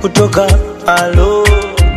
kutoka alo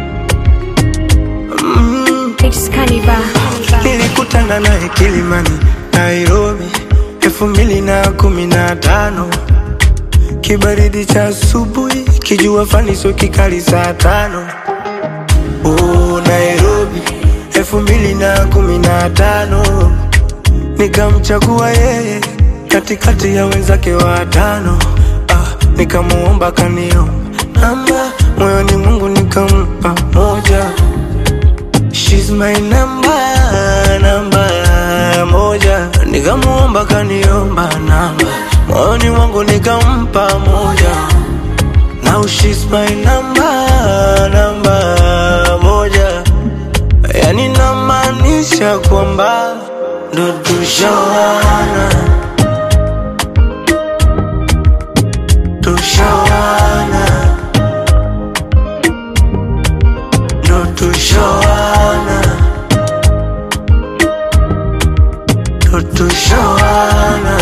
mm. It's Kaniba. Nilikutana naye Kilimani, Nairobi elfu mbili na kumi na tano kibaridi cha asubuhi, kijua faniso kikali saa tano oh, Nairobi elfu mbili na kumi na tano nikamchagua yeye katikati ya wenzake watano ah, nikamuomba kaniomba namba moyoni Mungu nikampa moja She's my number, namba moja Nikamuomba kaniomba namba Moyoni mwangu nikampa moja Now she's my number, namba moja Yani namaanisha kwamba ndo tushawana Tushawana Ndo tushawana Ndo tushawana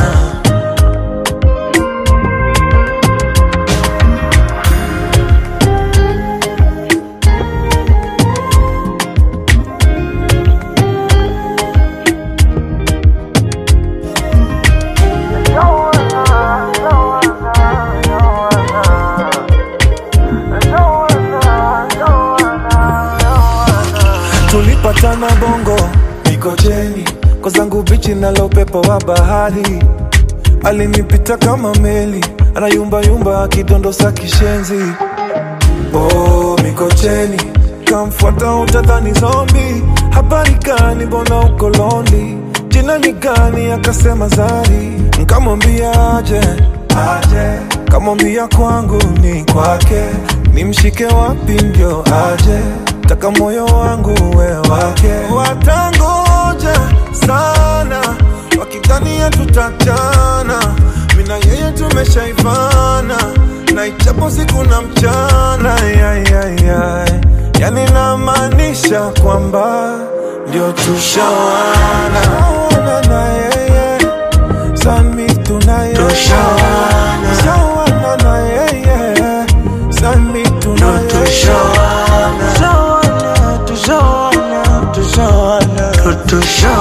tulipatana bongo Mikocheni kwa zangu bichi nalo upepo wa bahari alinipita kama meli anayumbayumba akidondosa kishenzi oh, Mikocheni kamfuata utadhani zombi habari gani mbona uko londi jina ni gani akasema Zari nkamwambia aje aje kamwambia kwangu ni kwake nimshike wapi ndio aje taka moyo wangu we wake watangoja sana wakidhania tutachana mina yeye tumeshaivana na ichapo siku na mchana yayayay yani namaanisha kwamba ndio tushawana Tushawana na yeye sami tunaye Tushawana. Tushawana na yeye sami Ndo tunaye tushawana Tushawana, tushawana, tushawana Ndo tushawana